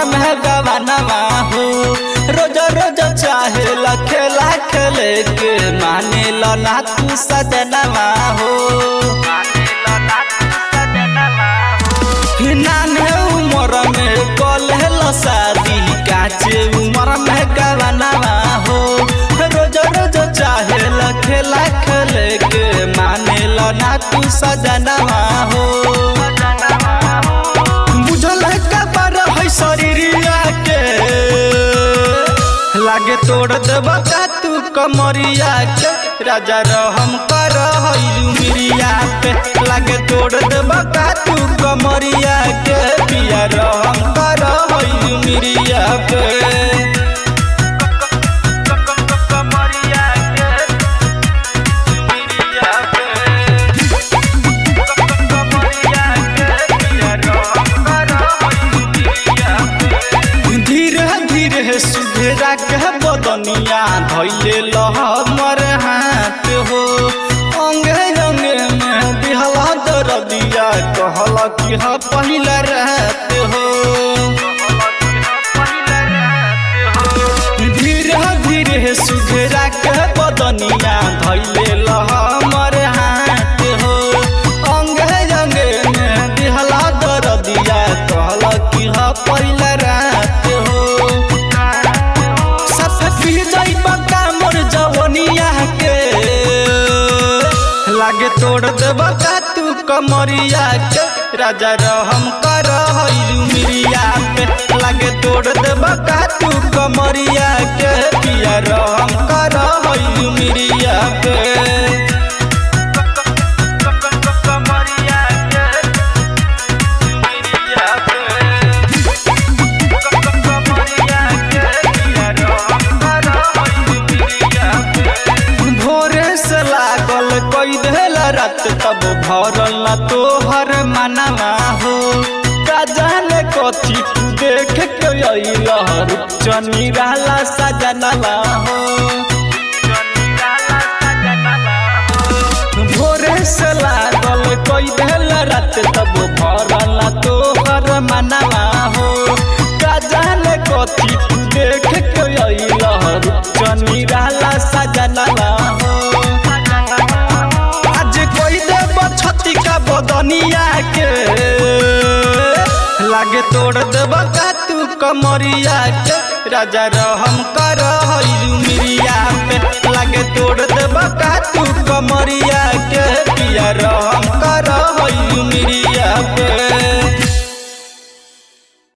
उमर में गवानवा हो रोज रोज चाहे खेला खेले के माने लो ना तू सजनवा हो नाने उमर में कलहल शादी काचे उमर में गवानवा हो रोज रोज चाहे खेला खेले के माने लो ना तू सजनवा हो बुझल का पर है शरीरिया के लागे तोड़ देब का तू कमरिया के राजा रहम कर मिरिया पे लागे तोड़ देब का तू कमरिया के पिया रहम कर मिरिया पे कमरिया के मिरिया पे धीरे धीरे सुधेरा के बदनिया धैले लह मर हाथ हो अंगे अंगे में बिहला दरदिया कहल कि ह पहिला रात हो धीरे धीरे सुधेरा के बदनिया धैले लह मर हाथ हो अंगे अंगे में बिहला दरदिया कहल कि ह पहिला रात हो सब पी जाइबा का मोर जवनिया के लागे तोड़ देब का तू कमरिया के राजा रहम कर मिरिया पे लागे तोड़ देब का तू कमरिया के पिया रहम कर मिरिया पे कमरिया के मिरिया पे भोरे से लागल कोई देल रात तब भरल न तोहर मनवा हो का जाने कथी तू देख के अइलहर चनी रहला सजनवा हो भोरे से लागल कोई देल रात तब भरल न तोहर मनवा हो का जाने कथी तू देख के अइलहर चनी रहला सजनवा हो आज कोई देव छती का बदनिया के लागे तोड़ देब का तू कमरिया के राजा रहम कर मिरिया पे लागे तोड़ देब का तू कमरिया के पिया रह